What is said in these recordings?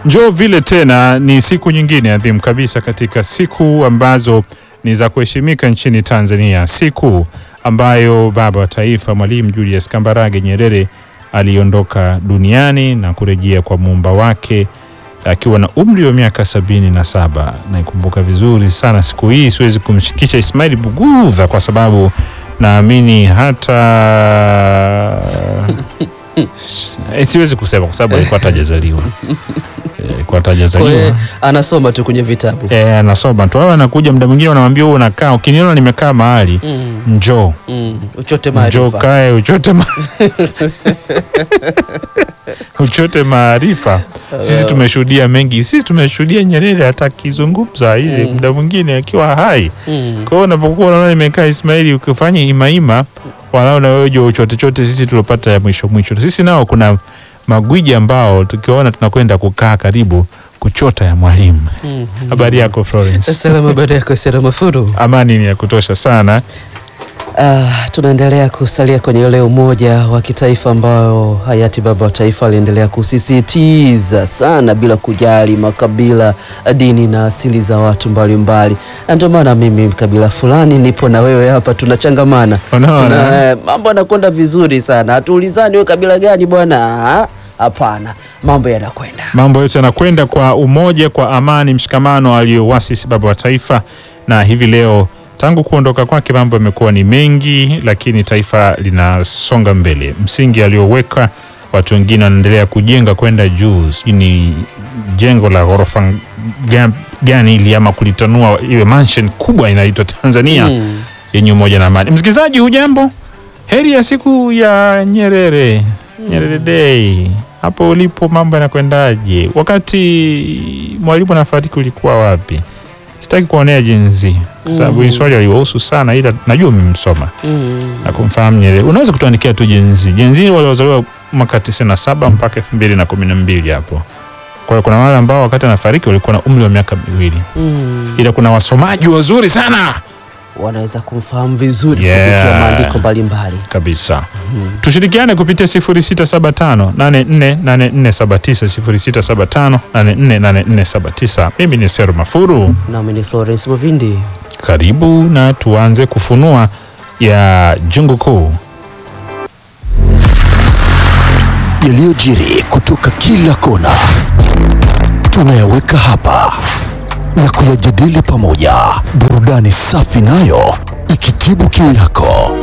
Njoo vile tena, ni siku nyingine adhimu kabisa katika siku ambazo ni za kuheshimika nchini Tanzania, siku ambayo baba wa taifa Mwalimu Julius Kambarage Nyerere aliondoka duniani na kurejea kwa muumba wake akiwa na umri wa miaka sabini na saba. Naikumbuka vizuri sana siku hii, siwezi kumshikisha Ismail Bugudha kwa sababu naamini hata Eh, siwezi kusema kwa sababu alikuwa hatajazaliwa. Eh, alikuwa Kwa hiyo hatajazaliwa. anasoma tu kwenye vitabu Eh, anasoma tu. Au anakuja muda mwingine wanamwambia wewe unakaa, ukiniona nimekaa mahali mm. njoo Mm. uchote njoo maarifa kae uchote ma... uchote maarifa. Sisi tumeshuhudia mengi, sisi tumeshuhudia Nyerere hata akizungumza ile Mm. muda mwingine akiwa hai. Mm. Kwa hiyo unapokuwa unaona nimekaa Ismaili, ukifanya imaima walau na wewe jua uchote chote, sisi tulopata ya mwisho mwisho. Sisi nao kuna magwiji ambao tukiwaona tunakwenda kukaa karibu kuchota ya mwalimu. Mm. Habari yako Florence? Salama baada yako salama furu. Amani ni ya kutosha sana. Ah, tunaendelea kusalia kwenye ule umoja wa kitaifa ambao hayati baba wa taifa aliendelea kusisitiza sana bila kujali makabila, dini na asili za watu mbalimbali, na ndio maana mimi kabila fulani nipo na wewe hapa tunachangamana, Unaona? Tuna, eh, mambo yanakwenda vizuri sana, hatuulizani wewe kabila gani bwana. Ah, Hapana, mambo yanakwenda Mambo yote yanakwenda kwa umoja, kwa amani, mshikamano aliyowasisi baba wa taifa, na hivi leo tangu kuondoka kwake mambo yamekuwa ni mengi, lakini taifa linasonga mbele. Msingi aliyoweka watu wengine wanaendelea kujenga kwenda juu, sijui ni jengo la ghorofa ga- gani ili ama kulitanua iwe mansion kubwa inaitwa Tanzania Mm. yenye umoja na amani. Msikilizaji, hujambo? Heri ya siku ya Nyerere, Nyerere Day. Hapo ulipo mambo yanakwendaje? Wakati mwalimu anafariki ulikuwa wapi? Sitaki kuonea jenzi kwa sababu hii swali aliwahusu sana, ila najua umemsoma Mm. na kumfahamu Nyerere. Unaweza kutuandikia tu jenzi, jenzi waliozaliwa mwaka 97 mpaka 2012 hapo. Kwa hiyo kuna wale ambao wakati anafariki walikuwa na umri wa miaka miwili, Mm. ila kuna wasomaji wazuri sana wanaweza kumfahamu vizuri Yeah. kupitia maandiko mbalimbali. kabisa. Tushirikiane kupitia 0675 848479 0675 848479. Mimi ni Sero Mafuru, Nami ni Florence Movindi. karibu na tuanze kufunua ya jungu kuu. yaliyojiri kutoka kila kona tunayaweka hapa na kuyajadili pamoja, burudani safi nayo ikitibu kiu yako.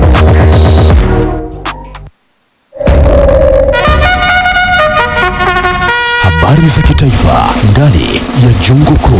Habari za kitaifa ndani ya jungu kuu.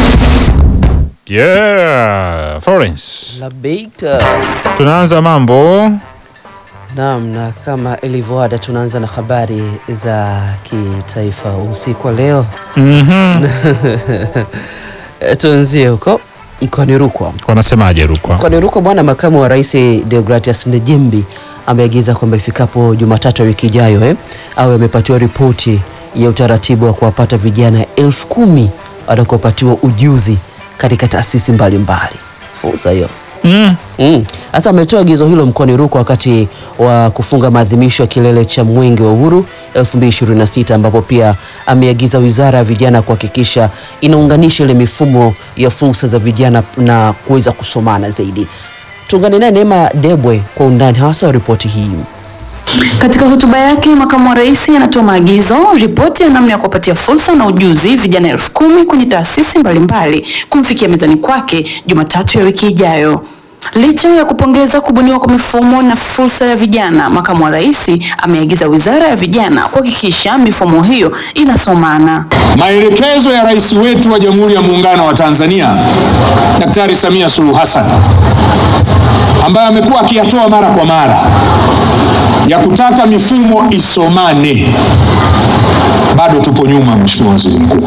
Yeah, Florence, Labeika. tunaanza mambo Naam, na kama ilivyoada tunaanza na habari za kitaifa usiku wa leo. Mhm. E, tuanzie huko mkoani Rukwa. Wanasemaje Rukwa? Mkoani Rukwa bwana, makamu wa rais Deogratias Ndejembi ameagiza kwamba ifikapo Jumatatu ya wiki ijayo eh, awe amepatiwa ripoti ya utaratibu wa kuwapata vijana elfu kumi watakaopatiwa ujuzi katika taasisi mbalimbali. Fursa hiyo Mm. Mm. Sasa ametoa agizo hilo mkoani Rukwa wakati wa kufunga maadhimisho ya kilele cha Mwenge wa Uhuru 2026 ambapo pia ameagiza Wizara ya Vijana kuhakikisha inaunganisha ile mifumo ya fursa za vijana na kuweza kusomana zaidi. Tuungane naye Neema Debwe kwa undani hasa wa ripoti hii. Katika hotuba yake, makamu wa rais anatoa maagizo, ripoti ya namna ya kuwapatia fursa na ujuzi vijana elfu kumi kwenye taasisi mbalimbali kumfikia mezani kwake Jumatatu ya wiki ijayo. Licha ya kupongeza kubuniwa kwa mifumo na fursa ya vijana, makamu wa rais ameagiza wizara ya vijana kuhakikisha mifumo hiyo inasomana. Maelekezo ya rais wetu wa Jamhuri ya Muungano wa Tanzania Daktari Samia Suluhu Hassan ambaye amekuwa akiyatoa mara kwa mara ya kutaka mifumo isomane, bado tupo nyuma, Mheshimiwa Waziri Mkuu.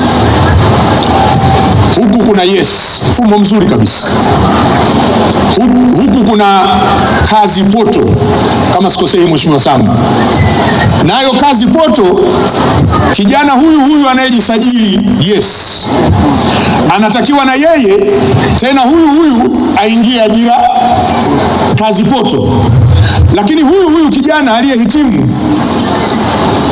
Huku kuna yes, mfumo mzuri kabisa. Huku, huku kuna kazi poto, kama sikosei, Mheshimiwa Sam, nayo kazi poto, kijana huyu huyu anayejisajili yes, anatakiwa na yeye tena huyu huyu aingie ajira kazi poto, lakini huyu huyu kijana aliyehitimu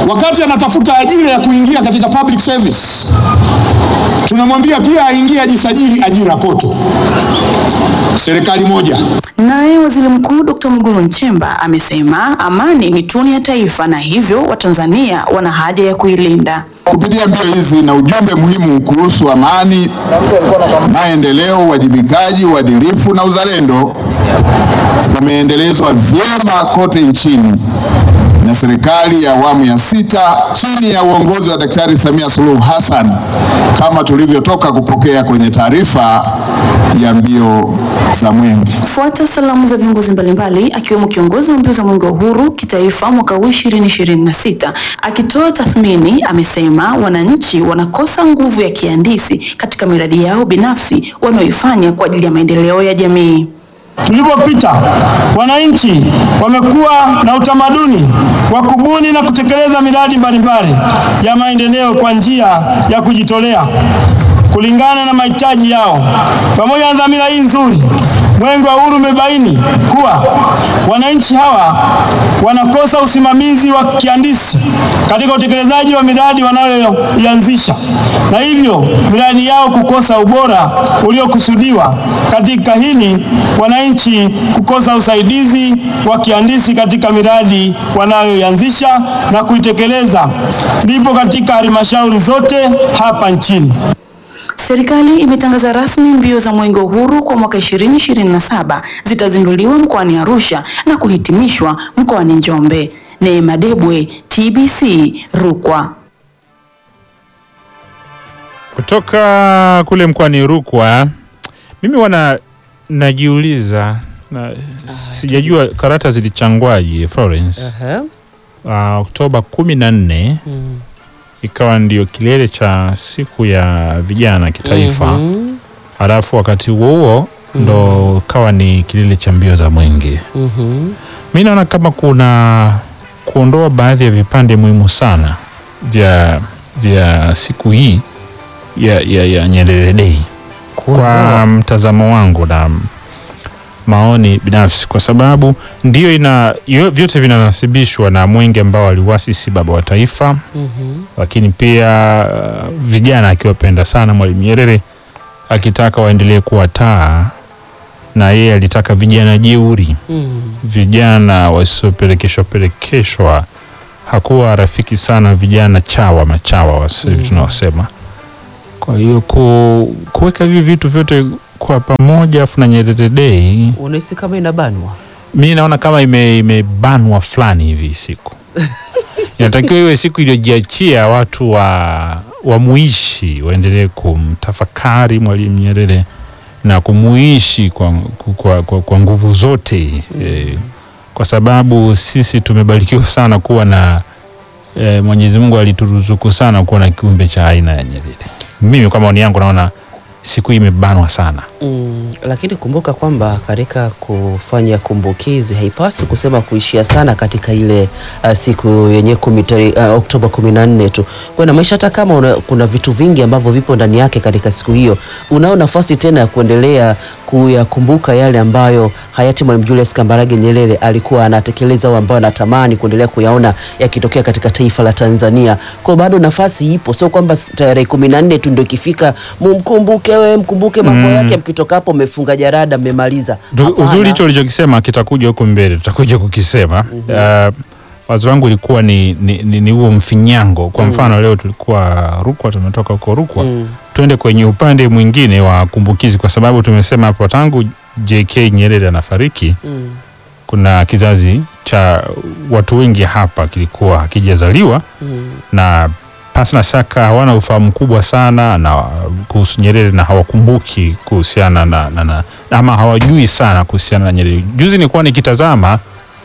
wakati anatafuta ajira ya kuingia katika public service, tunamwambia pia aingie ajisajili ajira poto, serikali moja. Naye Waziri Mkuu Dr. Mwigulu Nchemba amesema amani ni tunu ya taifa na hivyo Watanzania wana haja ya kuilinda. Kupitia mbio hizi na ujumbe muhimu kuhusu amani, maendeleo, uwajibikaji, uadilifu na uzalendo umeendelezwa vyema kote nchini na serikali ya awamu ya sita chini ya uongozi wa Daktari Samia Suluhu Hassan kama tulivyotoka kupokea kwenye taarifa ya mbio za mwenge. Fuata salamu za viongozi mbalimbali akiwemo kiongozi wa mbio za mwenge wa uhuru kitaifa mwaka huu 2026 akitoa tathmini, amesema wananchi wanakosa nguvu ya kihandisi katika miradi yao binafsi wanayoifanya kwa ajili ya maendeleo ya jamii. Tulipopita wananchi wamekuwa na utamaduni wa kubuni na kutekeleza miradi mbalimbali ya maendeleo kwa njia ya kujitolea kulingana na mahitaji yao. Pamoja na dhamira hii nzuri, Mwenge wa Uhuru umebaini kuwa wananchi hawa wanakosa usimamizi wa kihandisi katika utekelezaji wa miradi wanayoianzisha na hivyo miradi yao kukosa ubora uliokusudiwa. Katika hili, wananchi kukosa usaidizi wa kihandisi katika miradi wanayoianzisha na kuitekeleza lipo katika halmashauri zote hapa nchini. Serikali imetangaza rasmi mbio za Mwenge wa Uhuru kwa mwaka 2027 zitazinduliwa mkoani Arusha na kuhitimishwa mkoani Njombe. Neema Debwe, TBC, Rukwa. Kutoka kule mkoani Rukwa, mimi wana najiuliza na, sijajua karata zilichangwaje Florence. Aha. Uh, Oktoba kumi na nne ikawa ndio kilele cha siku ya vijana kitaifa Mhm. halafu wakati huo huo ndo kawa ni kilele cha mbio za mwenge. Mhm. Mi naona kama kuna kuondoa baadhi ya vipande muhimu sana vya, vya siku hii ya, ya, ya Nyerere Day kwa mtazamo wangu na maoni binafsi, kwa sababu ndio ina yo- vyote vinanasibishwa na mwenge ambao aliuasisi baba wa taifa, Mhm. lakini pia uh, vijana akiwapenda sana Mwalimu Nyerere akitaka waendelee kuwa taa, na yeye alitaka vijana jeuri Mhm. vijana wasiopelekeshwa pelekeshwa. Hakuwa rafiki sana vijana chawa machawa wasi Mm. tunaosema. Kwa hiyo ku, kuweka hivi vitu vyote kwa pamoja afu na Nyerere Day, Unahisi kama inabanwa? mi naona kama ime- imebanwa fulani hivi siku inatakiwa iwe siku iliyojiachia watu wa wamuishi waendelee kumtafakari Mwalimu Nyerere na kumuishi kwa, kwa, kwa, kwa nguvu zote eh, kwa sababu sisi tumebarikiwa sana kuwa na eh, Mwenyezi Mungu alituruzuku sana kuwa na kiumbe cha aina ya Nyerere. Mimi kwa maoni yangu naona siku hii imebanwa sana. Mm, lakini kumbuka kwamba katika kufanya kumbukizi haipaswi kusema kuishia sana katika ile uh, siku yenye kumi tari- uh, Oktoba kumi na nne tu. Kwa na maisha, hata kama una, kuna vitu vingi ambavyo vipo ndani yake katika siku hiyo, unao nafasi tena ya kuendelea kuyakumbuka yale ambayo hayati Mwalimu Julius Kambarage Nyerere alikuwa anatekeleza au ambayo anatamani kuendelea kuyaona yakitokea katika taifa la Tanzania. Kwa bado nafasi ipo, sio kwamba tarehe kumi na nne tu ndio ikifika mumkumbuke wewe, mkumbuke mambo Mm. yake, mkitoka hapo mmefunga jarada mmemaliza. Tu- Hapana. Uzuri hicho ulichokisema kitakuja huko mbele, tutakuja kukisema. Uh, wazo wangu ilikuwa ni, ni, ni, ni huo mfinyango. Kwa mfano leo tulikuwa Rukwa, tumetoka huko Rukwa Mm. tuende kwenye upande mwingine wa kumbukizi, kwa sababu tumesema hapo tangu JK Nyerere anafariki Mm. kuna kizazi cha watu wengi hapa kilikuwa hakijazaliwa Mm. na pasi na shaka hawana ufahamu mkubwa sana na kuhusu Nyerere na hawakumbuki kuhusiana na, na, na ama hawajui sana kuhusiana na Nyerere. Juzi nilikuwa nikitazama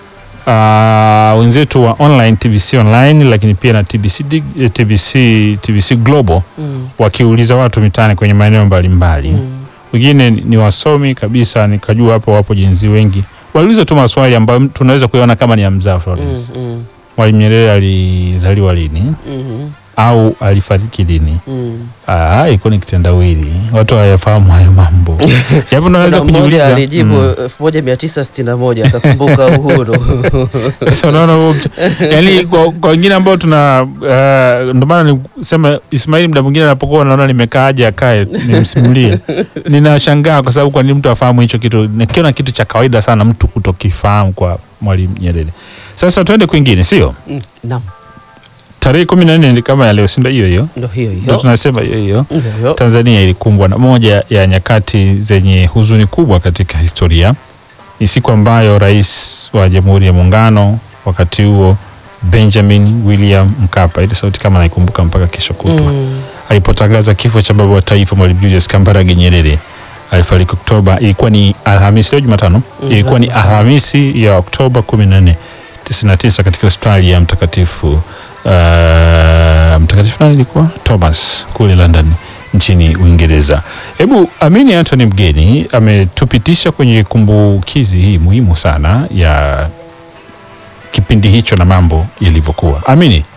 uh, wenzetu wa online TBC online, lakini pia na TBC, dig- eh, TBC, TBC Global Mm. wakiuliza watu mitaani kwenye maeneo mbalimbali Mm. wengine ni ni wasomi kabisa, nikajua hapo wapo jenzi wengi, waliuliza tu maswali ambayo tunaweza kuyaona kama ni ya mzaa Florence. Mm. Mm. Mwalimu Nyerere alizaliwa lini? Mm. au alifariki lini? Mm. Ah, ilikuwa ni kitendawili, watu hawayafahamu hayo mambo. Japo unaweza Kuna mmoja kujiuliza alijibu mm. 1961 akakumbuka uhuru. Sasa unaona huo mtu- yaani kwa kwa wengine ambao tuna uh, ndio maana nisema Ismail muda mwingine anapokuwa naona nimekaa aje akae nimsimulie, ninashangaa kwa sababu kwa nini mtu afahamu hicho kitu, nikiona kitu cha kawaida sana mtu kutokifahamu kwa Mwalimu Nyerere. Sasa tuende kwingine, sio Mm, Naam, tarehe kumi na nne ni kama ya leo, si ndio? Hiyo hiyo ndio hiyo ndio hiyo. tunasema hiyo hiyo. Ndio hiyo. Tanzania ilikumbwa na moja ya nyakati zenye huzuni kubwa katika historia. Ni siku ambayo rais wa Jamhuri ya Muungano wakati huo Benjamin William Mkapa, ile sauti kama naikumbuka mpaka kesho kutwa, Mm. alipotangaza kifo cha baba wa taifa Mwalimu Julius Kambarage Nyerere. Alifariki Oktoba, ilikuwa ni Alhamisi, leo Jumatano, ilikuwa ni Alhamisi ya Oktoba 14 99 katika hospitali ya mtakatifu uh, mtakatifu nani ilikuwa Thomas kule London nchini Uingereza. Hebu Amini Anthony Mgeni ametupitisha kwenye kumbukizi hii muhimu sana ya kipindi hicho na mambo yalivyokuwa. Amini,